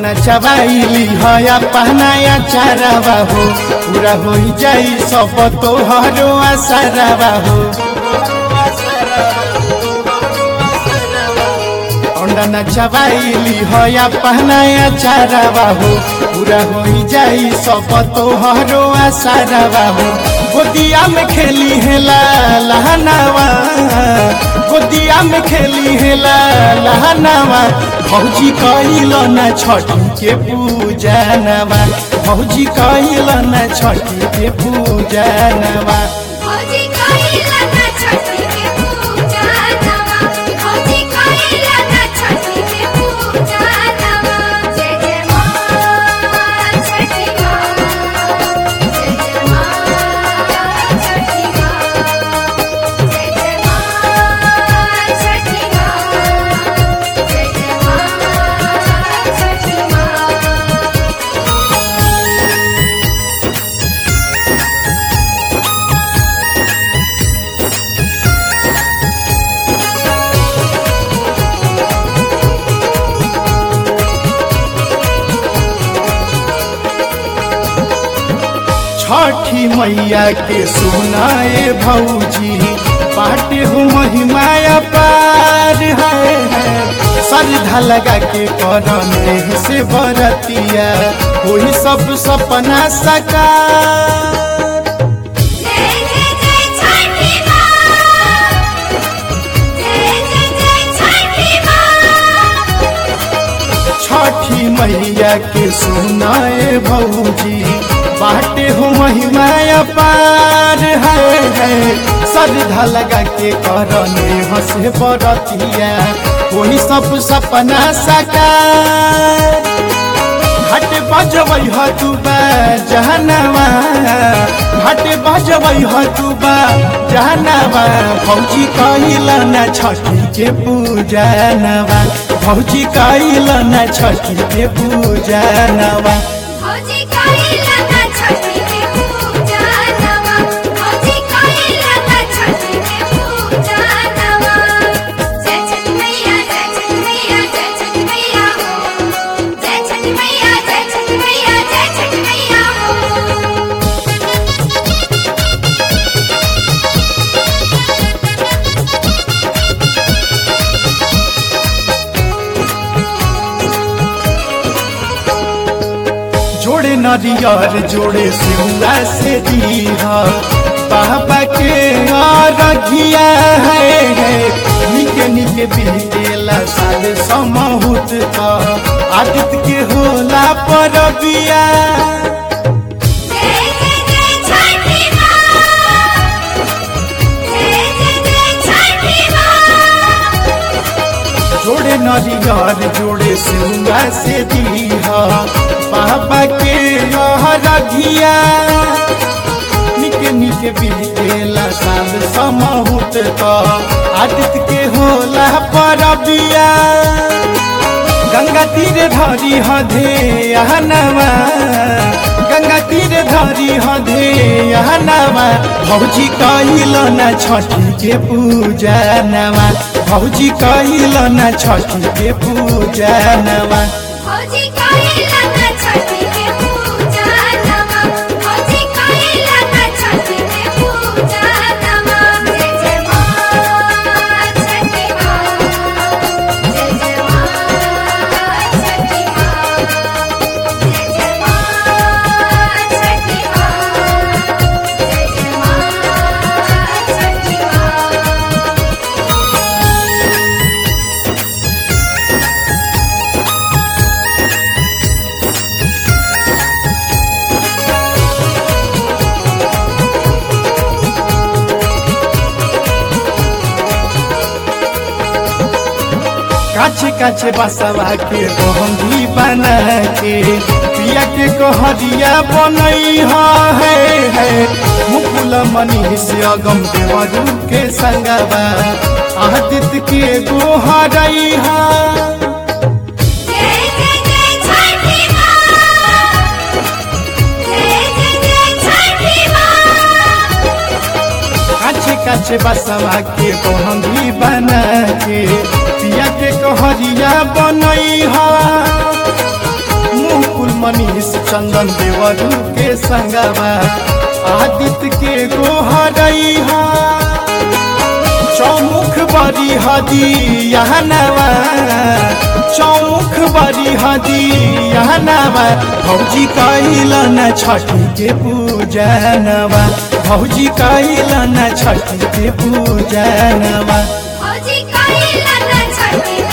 नचवाइली हया पहनाया चारावा हो पूरा हो जाई सब तोहरो आसारावा हो अंडा नचवाइली हया पहनाया चारावा हो पूरा हो जाई सब तोहरो आसारावा हो गोदिया में खेली है ला लहनावा गोदिया में खेली है ला लहनावा भौजी कहिल न छठी के पूजा नवा भौजी कहिल न छठी के पूजा नवा भौजी कहिला ना छठी के पूजा नवा भौजी कहिला ना छठी के पूजा नवा जय जय मां छठी मां जय जय मां छठी मां जय जय मां छठी मां जय जय मां छठी मां छठी मैया के सुनाए भौजी पाटे हो महिमाया पार है श्रद्धा लगा के करम देह से बरतिया वही सब सपना साकार जय जय जय छठी मां जय जय जय छठी मां छठी मैया के सुनाए भौजी बाटे हो महिमाया पार है है श्रद्धा लगा के करने हंसे बरतिया वही सब सपना साकार घाट बजबै ह तू बा जहनवा घाट बजबै ह तू बा जहनवा भौजी कहिल न छठी के पूजा नवा भौजी कहिल न छठी के पूजा नवा भौजी कहिला ना छठी के पूजा नवा भौजी कहिला ना छठी के पूजा नवा जय छठी मैया जय छठी मैया जय छठी मैया हो जय छठी मैया जय छठी मैया जय छठी मैया हो जोड़े नरियर जोड़े सिंगा से दीहा बाबा के रघिया है है निके निके बीतेला साल समहुत का आदित्य के होला परबिया जय जय जय छठी मां जय जय जय छठी मां जोड़े नरियर जोड़े सिंगा से दीहा बाबा के रघिया निके निके बीतेला साल समहुत का आदित्य के होला परबिया गंगा तीर धरी हधे हनवा गंगा तीर धरी हधे हनवा भौजी कहिल न छठी के पूजा नवा भौजी कहिल न छठी के पूजा नवा भौजी कहिला ना छठी के पूजा नवा भौजी कहिला ना छठी के पूजा नवा जय जय मां छठी मां जय जय मां छठी मां जय जय मां छठी मां जय जय मां छठी मां काछे काछे बसवा के बहंगी बना के पिया के कहरिया बनई है है मुकुल मनी से अगम देवरू के संगवा आदित्य के गोहरई है जय जय जय छठी मां जय जय जय छठी मां काछे काछे बसवा के बहंगी बना के पिया के कहरिया बनई है मनीष चंदन देवरू के संगवा आदित्य के गोहरैहा चौमुख बड़ी हदी यहाँ नवा चौमुख बड़ी हदी यहाँ नवा भौजी कैल न छठी के पूजनवा भौजी कैल न छठी के पूजनवा भौजी कहिला न छठी